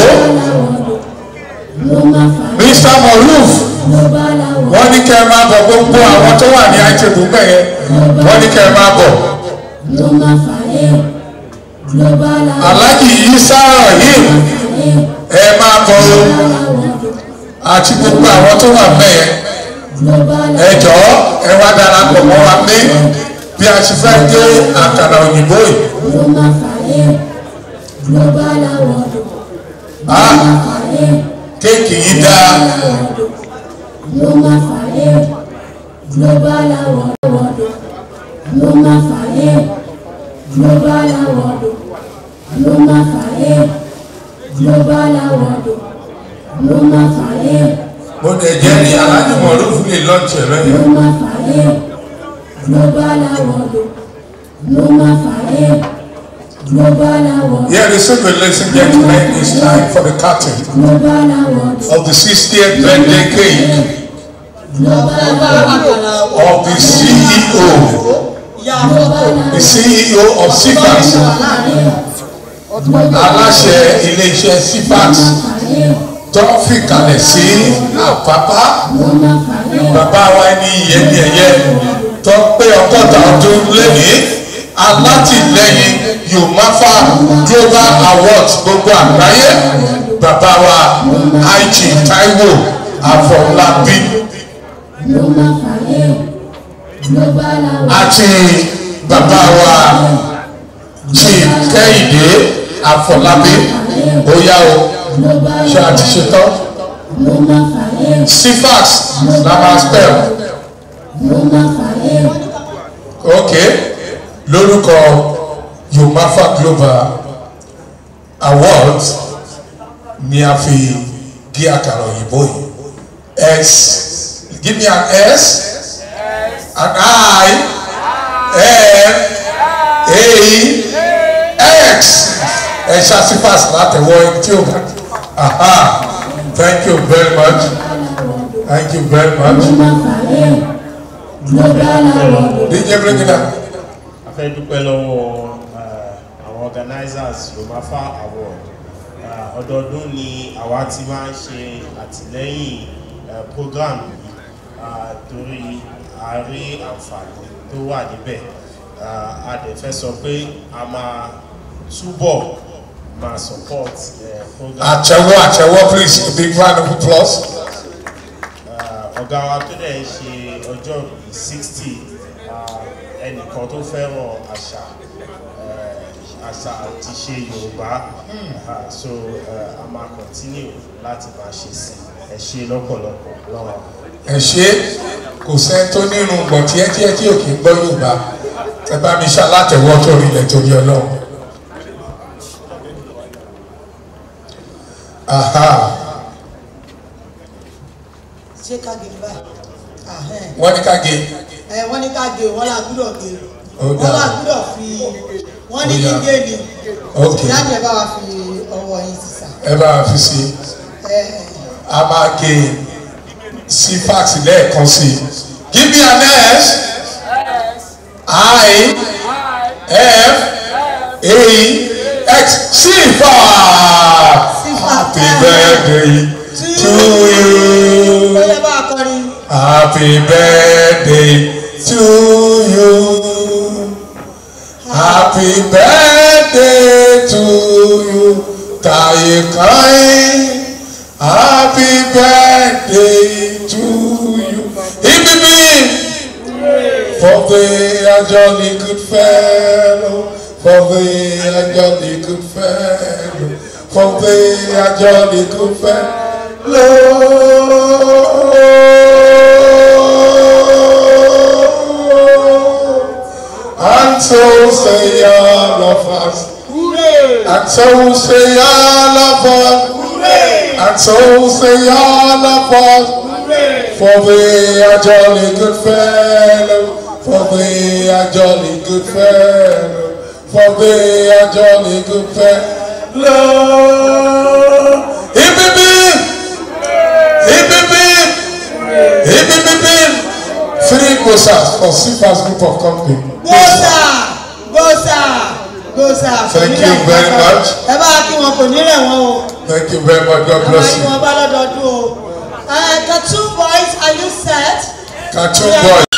ló máa fàyè mr moruf global award wọ́n ní kẹ́ ẹ máa bọ̀ gbogbo àwọn tó wà ní àìtẹ̀bù bẹ́ẹ̀ wọ́n ní kẹ́ ẹ máa bọ̀ ló máa fàyè global award alájì isa rahim ẹ máa bọ̀ o àti gbogbo àwọn tó wà bẹ́ẹ̀ ẹ jọ̀ọ́ ẹ wá darapọ̀ mọ́ wa ní bí a ti fẹ́ gé àkàrà òyìnbó yìí. ló máa fàyè global award Ah, kéèkì yìí dáa ló máa fàyè global award ló máa fàyè global award ló máa fàyè global award ló máa fàyè mo dẹ̀ jẹ́ ní alájì mọ̀lúfù lè lọ́ọ̀tì rẹ̀ ló máa fàyè global award ló máa fàyè global award Here is it, ladies and gentlemen, it's time for the cutting global award of the 60th birthday cake of the CEO, the CEO of CFAX, aláṣẹ ilé-iṣẹ́ CFAX tó ń fìkàlẹ̀ sí àpápá bàbá wa ní ìyẹ́ni ẹ̀yẹ tó pé ọgọ́ta ọdún lẹ́nìí alátìlẹyìn yomafa global awards gbogbo àgbáyé bàbá wa ig taiwo afọlábí ló máa fàyè global award àti bàbá wa chief kẹ́hìndé afọlábí óyá o ṣe àti ṣetán ló máa fàyè cfax la máa spell ló máa fàyè ok lórúkọ yomafa global awards ni a fi gé àkàrà òyìnbó yìí s give me an s an i n a x ẹ ṣàṣìfàṣ látẹwọ tí o bá aha thank you very much thank you very much ló máa fàyè global award dj bring it down. a fẹ́ dúpẹ́ lọ́wọ́ eh, àwọn organizers yomafa award Eh, ọdọọdún ni àwa ti máa ń ṣe àtìlẹ́yìn eh, program yìí ah, torí a rí àǹfààní tó wà níbẹ̀ Ah, a dẹ̀ fẹ́ sọ pé a máa túbọ̀ máa support eh, program. àtẹwọ àtẹwọ please a big round of applause. Ah, ọ̀gá wa tó dẹ̀ ń ṣe ọjọ́ bíi sixty ẹnìkan tó fẹ́ràn àṣà eh, àṣà àti ṣe yorùbá Ah, so eh, a máa continue láti máa ṣe sí ẹ ṣe lọ́pọ̀lọpọ̀ lọ́wọ́. ẹ ṣe kò sẹ́ni tó nínú gbọ̀n tíẹ́tíẹ́ tí ò kí ń gbọ́ yorùbá ẹ bá mi ṣàlátẹ̀wọ́ tó rí ilẹ̀ torí ọlọ́run. aha ṣé ká gé ní báyìí Ahẹ́n. wọ́n ní ká gé ẹ wọ́n ní ká gé o wọ́n là gbúdọ̀ gé Ó o wọ́n dáa. là gbúdọ̀ fi wọ́n ní Ó kí dáa. gé ni Ok. ìyáàjì ẹ bá wa fi ọwọ́ yín sísà ẹ bá wa fi sí ẹ a máa gé sí fax lẹ́ẹ̀kan sí give me an s i f a x sí fa happy birthday to you. bóyá bá a kọrin Happy birthday to you. Happy birthday to you. Taye Kai. Happy birthday to you. Ibibi. For they are jolly good fellow. For they are jolly good fellow. For they are jolly good fellow. And so say all of us. And so say all of us. And so say all of us. For we are jolly good fellow. For we are jolly good fellow. For we are jolly good fellow. Hip hip hip. Hip hip hip. Hip hip hip. Three Moses for Sifa's group of company. gbòòsà gbòòsà gbòòsà. Thank you very much. ẹ bá kí wọn kò ní rẹ̀ wọ́n o. Thank you very much. God ẹ bá bless kí you. wọn bá lọ́dọọdún o. Uh, the two boys are you set? Cartoon Yeah. boy.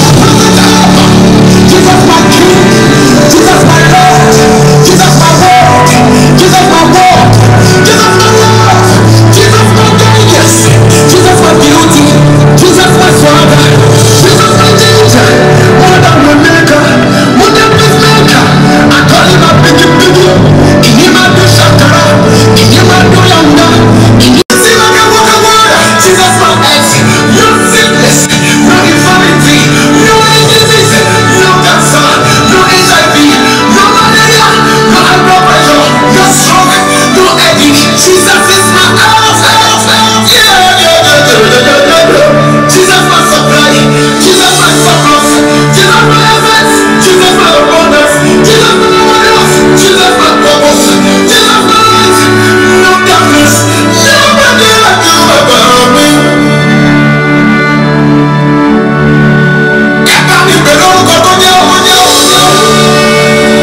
Jesus my Jesus is my house, house, house. Yeah, yeah, yeah, yeah, yeah, yeah, yeah. Jesus my supply, Jesus my surplus, Jesus my essence, Jesus my abundance, Jesus my abundance, Jesus my purpose, Jesus my light, no darkness, nobody like you about me. Ẹ bá mi pè lórúkọ tó jẹ́ ọmọ jẹ́ ọmọ jẹ́ ọmọ.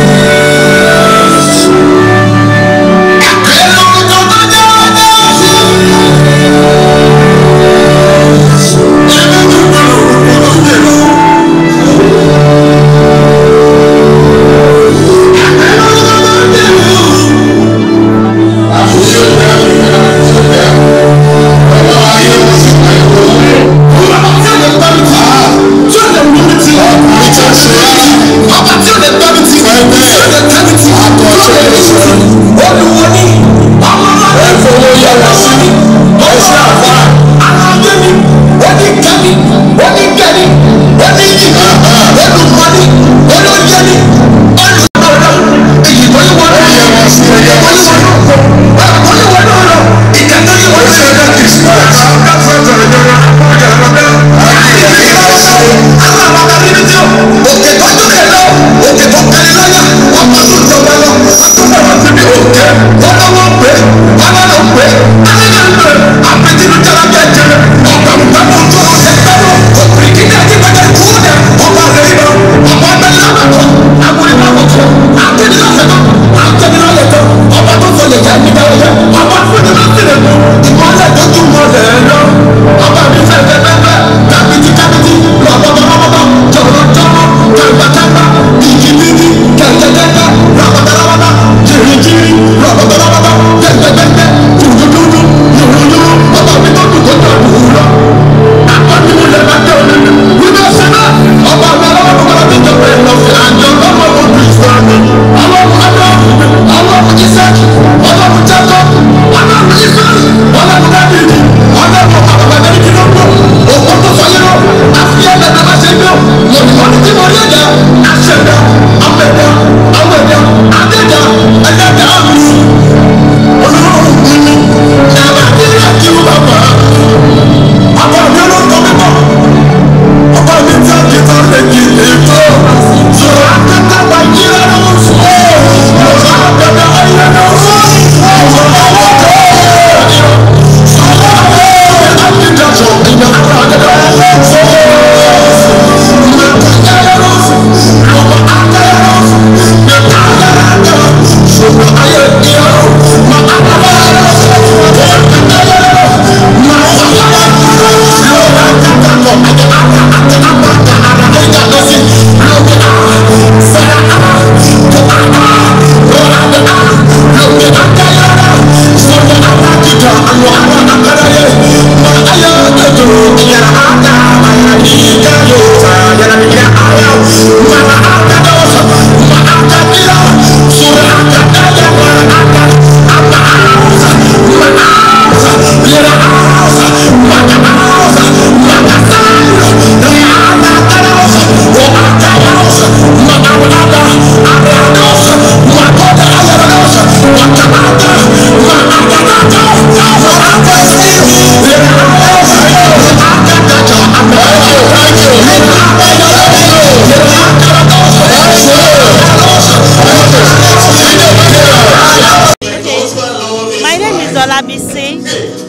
My name is Olabisi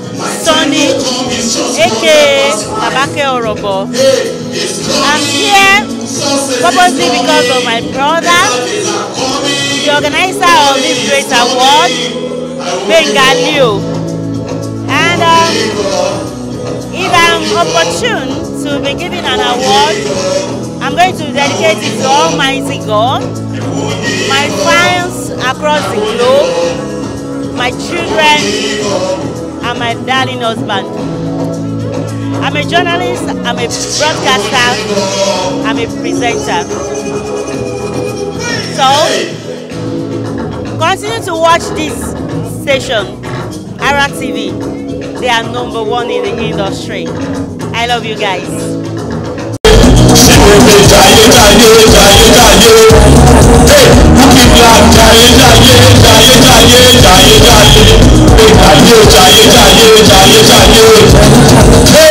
Sonny, aka Babake Orobo. I'm here purposely because of my brother, the organizer of this great award, Benga Leo. And um, if I'm opportune to be given an award, I'm going to dedicate it to Almighty God, my fans across the globe, my children, and my darling husband. I'm a journalist, I'm a broadcaster, I'm a presenter. So, continue to watch this station, Ara TV. They are number one in the industry. I love you guys. jayé jayé jayé jayé hey who keep life jayé jayé jayé jayé jayé jayé.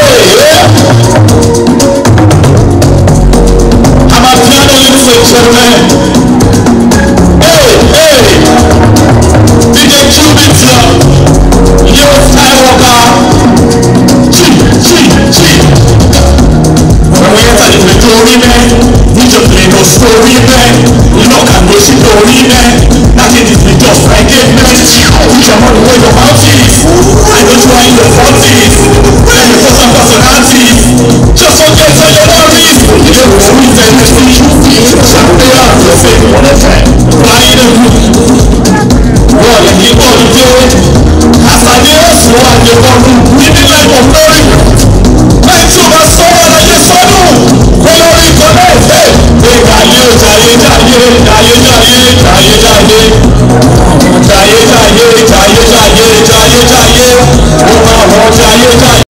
Amapiano, ladies and gentlemen. Hey, hey. DJ Cubit, Yo Skywalker. Chi, chi, chi. When we enter the story, man, we just play no story, man. We not can go see story, man. Nothing is be just like it, man. Put your money where your mouth is. I don't try in your forties. When you put some personalities. Just forget all your worries. You don't worry, then you see. Something out of the same one of them. Flying the roof. Wọ́n lè ní bọ́ọ̀lù dé. Àṣàlẹ̀ ẹ̀sùn wà ní bọ́ọ̀lù níbi lẹ́kọ̀ọ́ lórí. Bẹ́ẹ̀ tí o bá sọ wọ́n láyé sọ́nù. Kó lórí ìkọ́lẹ̀ ẹ̀fẹ́. Ìgbàlè ò jàyé jàyé jàyé jàyé jàyé jàyé. Jàyé jàyé jàyé jàyé jàyé jàyé. Ó máa wọ jàyé jàyé.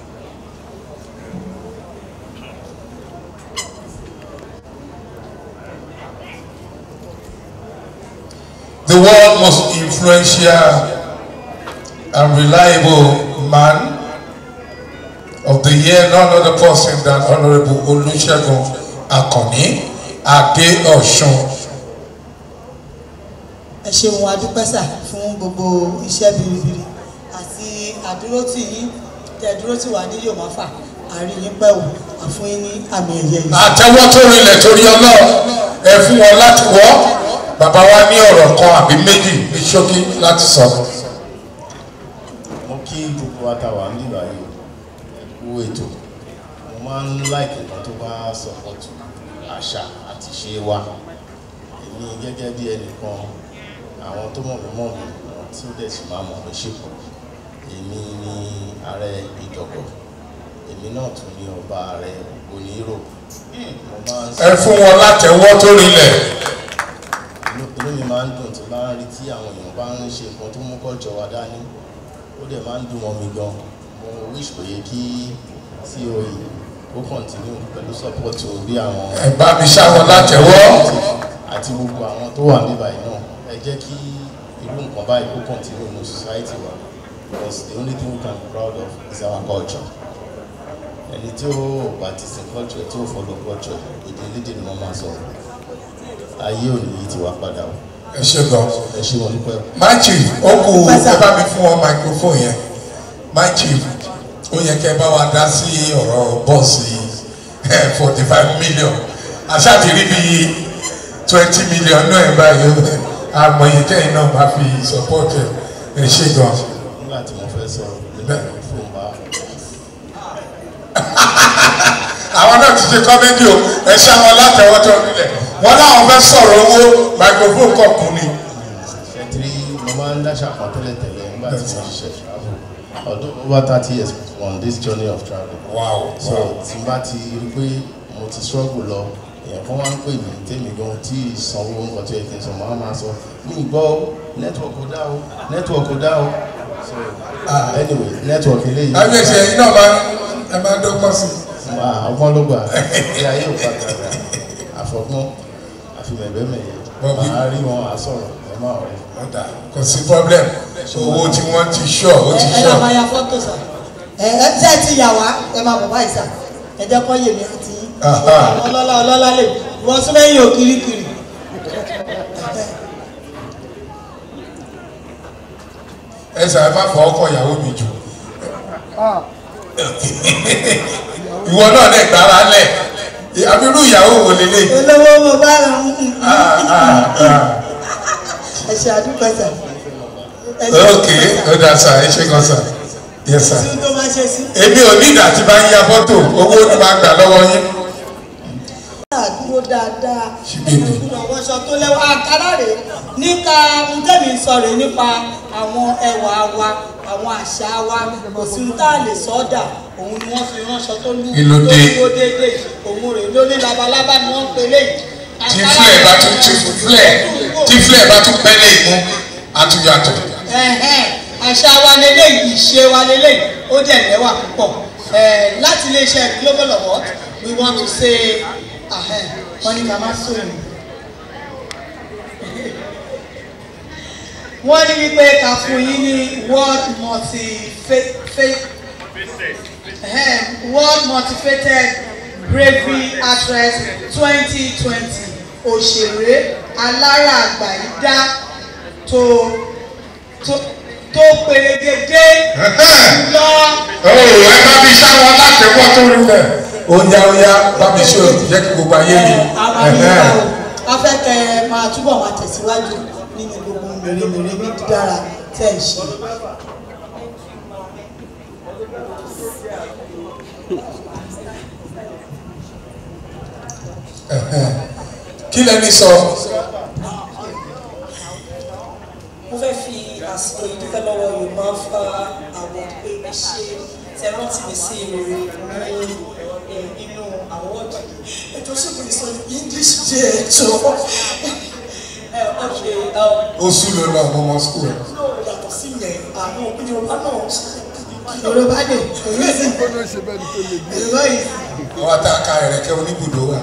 The world most influential and reliable man of the year, none other person than Honorable Olusegun Akànní Adé-Ọ̀ṣun. ẹ ṣeun adúpẹ́sà fún gbogbo iṣẹ́ biribiri àti àdúrótì yín tẹ dúrótì wà ní yòmáfà àríyìn pẹ̀wò àfún yín ní àmì ẹ̀yẹ yìí. àtẹwọ́ tó rinlẹ̀ torí ọlọ́run ẹ fún wọn láti wọ́ bàbá wa ní ọ̀rọ̀ kan àbí méjì ní ṣókí láti sọ. mo kí gbogbo àtàwà ń bíbá yìí kú ètò mo máa ń láìkè kan tó bá sọpọ́tù àṣà àti ṣe wa èmi gẹ́gẹ́ bí ẹnìkan àwọn tó mọ̀ mí mọ̀ mí àwọn tí ó dẹ̀ sì máa mọ̀ mí ṣèpọ̀ èmi ni ààrẹ ìjọ̀gbọ̀ èmi náà tún ní ọba ààrẹ onírò mo máa ń ẹ fún wọn látẹwọ́ tó rinlẹ̀. inú inú mi máa ń dùn tí bá ń rí tí àwọn èèyàn bá ń ṣe nǹkan tó mú kọ́jọ wa dání ó dẹ̀ máa ń dùn mọ́ mi gan mo wish kò yẹ kí ceo yìí ó continue pẹ̀lú support o bí àwọn. ẹ bá mi ṣáwọn látẹwọ́. àti gbogbo àwọn tó wà níbà yìí náà ẹ jẹ́ kí irú nǹkan báyìí kó continue ní society wa because the only thing we can be proud of is our culture ẹni tí ó bá ti sin culture tí ó follow culture èdè elédè ni wọ́n máa sọ̀rọ̀ ayé òní yìí ti wá padà o. ẹ ṣe gan. ẹ ṣe wọn dúpẹ́. my chief ó kù ẹ bá mi fún wọn microphone yẹn my chief ó yẹ kẹ bá wa dá sí ọ̀rọ̀ bọ́ọ̀sì forty five million aṣáàtì rí bíi twenty million náà ẹ̀ báyìí àmọ̀yé kẹ́yìn náà máa fi support ẹ̀ ẹ ṣe gan. nígbà tí mo fẹ́ sọ̀rọ̀ nígbà tí fóun bá àwọn náà ti ṣe kọ́mẹ́dì o ẹ ṣe àwọn látẹ̀wọ́tọ̀ nílẹ̀ wọ́n láwọn fẹ́ sọ̀rọ̀ owó microphone kọ̀ọ̀kan ni. ṣètìrí mo máa ń dáṣà kan tẹ́lẹ̀ tẹ́lẹ̀ nígbà tí mo ṣiṣẹ́ travel ọdún over thirty years on this journey of travel. wow so tí n bá ti rí pé mo ti struggle lọ èèyàn kan wá ń pè mí tèmi gan tí ìsanwó nǹkan tó yẹ kí n sọ máa máa sọ mí gbọ́ ó network ò dá o network ò dá o so anyway network eléyìí. àgbẹ̀ṣe yìí náà máa ẹ máa dọ́gbọ́n sí i ọgbọ́n ló gbà ẹ ayé ò padà rà àfọgbọ́n àfimẹ̀bẹ́mẹ̀yẹ máa rí wọn àsọ̀rọ̀ ẹ máa rẹ̀. ọ̀dà kò sí problem owó tí wọ́n ti ṣọ́ ó ti ẹ ṣọ́. náà máa ya fọ́tò sà ẹ ẹ tí ẹ ti yà wá ẹ máa bọ̀ báyìí sà ẹ jẹ́ kọ́ yèmí àti yín ọlọ́lá ọlọ́lá lè wọ́n sún lẹ́yìn òkirikiri. ẹ sà ẹ má fọ ọkọ ìyàwó mi jù ìwọ náà lè gbára lẹ abirú ìyàwó wò lélẹ̀. olówó mo bá rà ń ẹ ṣe àdúgbò sà. ẹ ṣe ok ó dà sà ẹ ṣe kan sà yẹ sà. tí tó máa ṣe sí. èmi ò ní ìdá tí bá ń ya fọ́tò owó ni máa gbà lọ́wọ́ yín. àdúró dáadáa ìgbìmọ̀ wọṣọ tó lẹ́wọ́ àkàrà rè nípa ntẹ́mi sọ rè nípa àwọn ẹwà wa àwọn àṣà wa kò sí ní tá a lè sọ́dà òun ni wọ́n fi ránṣọ tó lù Kí ló dé? tó déédéé òun rè ló ní labalábá ni wọ́n ń pè léyìí. tí flẹ̀ bá tún tí flẹ̀ tí flẹ̀ bá tún pẹ́ lé ìmú àtúnyàtọ̀. Ẹ̀hẹ́n, àṣà wa leléyìí ìṣe wa leléyìí ó dẹ̀ lẹ́wà púpọ̀ Eh, láti iléeṣẹ́ global award we want to say ahẹ́n, wọ́n ní ká má sóyún. wọ́n ní wípé ká fún yín ní world multi um, world motivated bravery actress twenty twenty òṣèré alára àgbàyídá tó tó tó pèrègèdè lọ. ó ẹ bá mi sáwọn látẹ̀wọ́ tó rí bẹ̀. oya oya bá mi ṣe òjì jẹ́ kí gbogbo ayé mi. àmàlùkà o afẹ́kẹ́ máa túbọ̀ máa tẹ̀síwájú nínú gbogbo mèremère ní dídára tẹ̀ ń ṣe. kí lẹni sọ. mo fẹ́ fi àsìkò yìí dúpẹ́ lọ́wọ́ yorùbá fa àwọn pé ẹ ṣe tẹ rántí mi sí rere ní eh, inú àwọ́dì ètò ìṣègùn ìsọ english jẹ́ ètò ẹ ọ̀ṣẹ̀ ó sùn lọ lọ ọmọ ọmọ skul. yàtọ̀ sí yẹn àwọn yorùbá náà yorùbá dè èyí sì gbọ́dọ̀ ṣe bẹ́ẹ̀ ni tó lè gbé. yorùbá yìí àwọn àtàkà ẹ̀rẹ̀kẹ́ oníbùdó wà.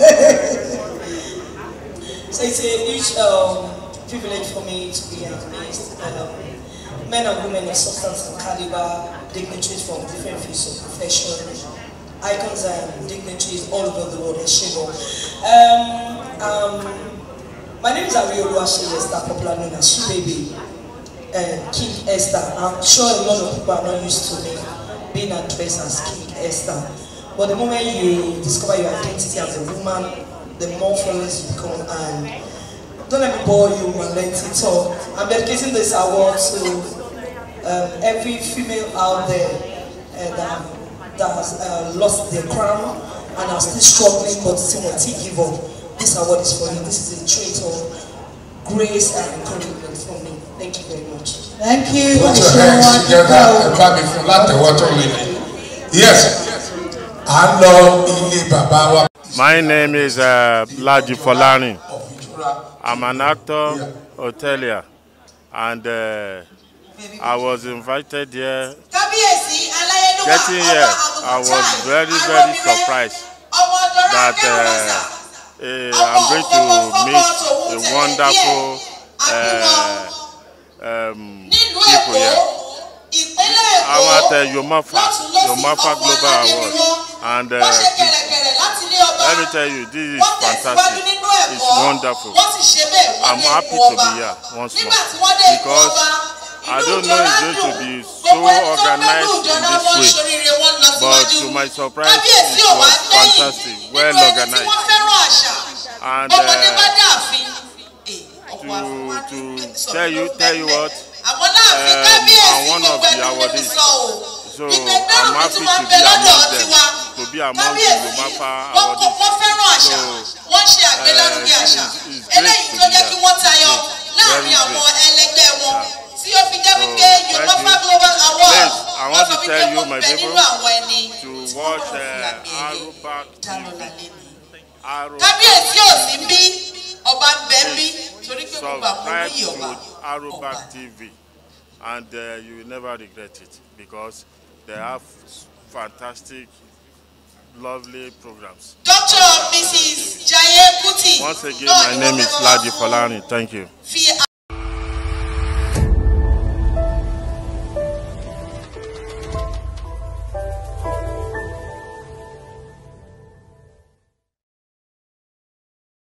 So it's a huge um, privilege for me to be amazed. Um, men and women of substance and caliber, dignitaries from different fields of profession, icons and dignitaries all over the world. Eshigo. Um, um, my name is Ariolu Asheye Esther, popular known as Su Baby, uh, King Esther. I'm sure a lot of people are not used to me being addressed as King Esther. But the moment you discover your identity as a woman, the more flawless you become. And don't let me bore you and let it talk. I'm dedicating this award to um, every female out there uh, that, that has uh, lost their crown and are still struggling but still won't give up. This award is for you. This is a trait of grace and encouragement from me. Thank you very much. Thank you. put your hands together ẹ bá mi fún látẹ̀wọ́ tó rí ni. yes à ń lọ ilé bàbá wa. My name is uh, Laji Folani. I'm an actor, hotelier, and uh, I was invited here. kábíyèsí aláyélúwà Getting here, I was very, very surprised that uh, eh, I'm going to meet a wonderful uh, um, people here. I'm at uh, Yomafa, Yomafa Global Award, and uh, let me tell you, this is fantastic. It's wonderful. I'm happy to be here once more because I don't know it's going to be so organized in this way, but to my surprise, it was fantastic, well organized, and uh, to to tell you tell you what, um, I'm one of the awardees. So I'm happy to be among them, to be among the Yomafa awardees. So wọ́n ṣe àgbélárugẹ àṣà eléyìí tó jẹ́ kí wọ́n tayọ láàrin àwọn ẹlẹgbẹ́ wọn tí ó fi jẹ́ wípé yorùbá global award Please, I want to lọ́sọ̀ tell wípé you, wọ́n my bẹ people, nínú àwọn ẹni to watch uh, Arubac TV. Arubac kábíyèsí ò sí bí ọba ń bẹ bí torí pé gbogbo àwọn subscribe olóyè ọba to Arubac TV and uh, you will never regret it because they have fantastic, lovely programs. dr mrs jaye kuti Once again, náà my ni name wọ́n is fẹ́ bá wa Laji Folani. Thank you. fi